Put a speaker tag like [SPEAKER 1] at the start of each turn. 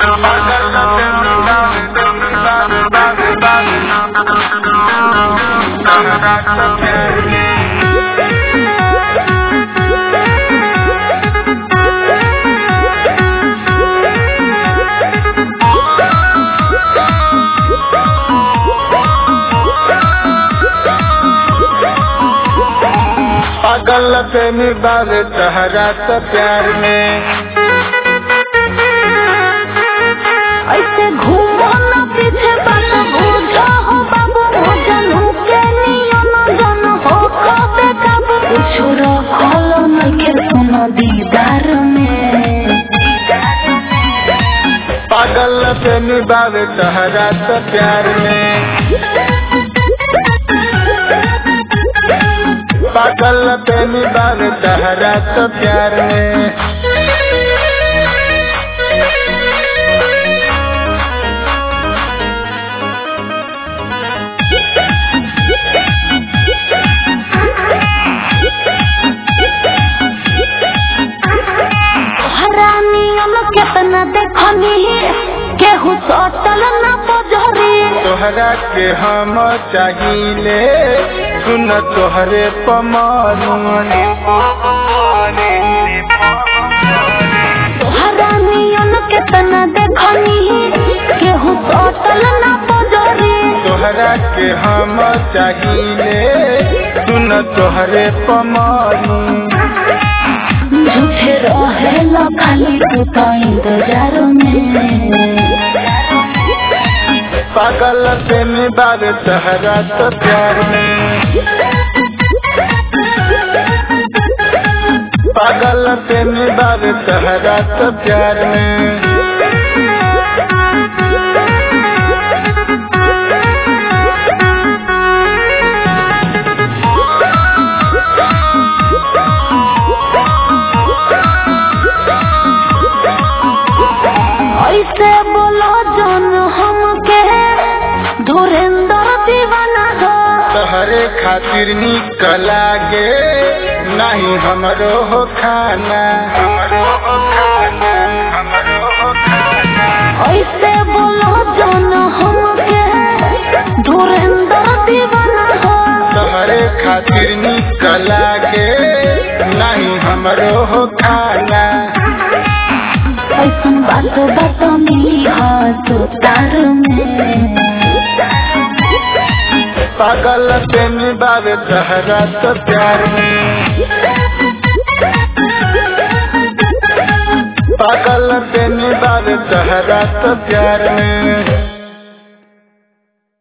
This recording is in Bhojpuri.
[SPEAKER 1] पागल प्रेमी बाबे तहरा तो प्यार में
[SPEAKER 2] ऐसे घूमो न पीछे बात बूझो हो बाबू हो जनू के नियम जन हो कबे कब कुछ रखल नइखे सुनो दीदार में
[SPEAKER 1] पागल प्रेमी बाबे तहरा तो प्यार में पागल प्रेमी बाबे तहरा तो प्यार में
[SPEAKER 2] हरानियन केतना देखनी केहू सटल न पजरी
[SPEAKER 1] तोहरा के हम चाहिए सुन तोहरे पमानुने
[SPEAKER 2] हरानियन केतना देखनी केहू सटल न पजरी
[SPEAKER 1] तोहरा के हम चाहिए सुन तोहरे पमानु
[SPEAKER 2] झूठे रहेला खाली तू तो इंतजार में
[SPEAKER 1] पागल प्रेमी बाबे तहरा तो प्यार में पागल प्रेमी बाबे तहरा तो प्यार में
[SPEAKER 2] ऐसे बोलो जन हमके धुरेंद्र दीवाना हो
[SPEAKER 1] तहरे खातिर निकला गे नहीं हमरो हो खाना
[SPEAKER 2] ऐसे बोलो जन हमके धुरेंद्र दीवाना हो
[SPEAKER 1] तहरे खातिर निकला गे नहीं हमरो हो खाना
[SPEAKER 2] ऐसन बात बात मिली हो तो तार में
[SPEAKER 1] पागल प्रेमी बाबे तहरा तो प्यार में पागल प्रेमी बाबे तहरा तो प्यार में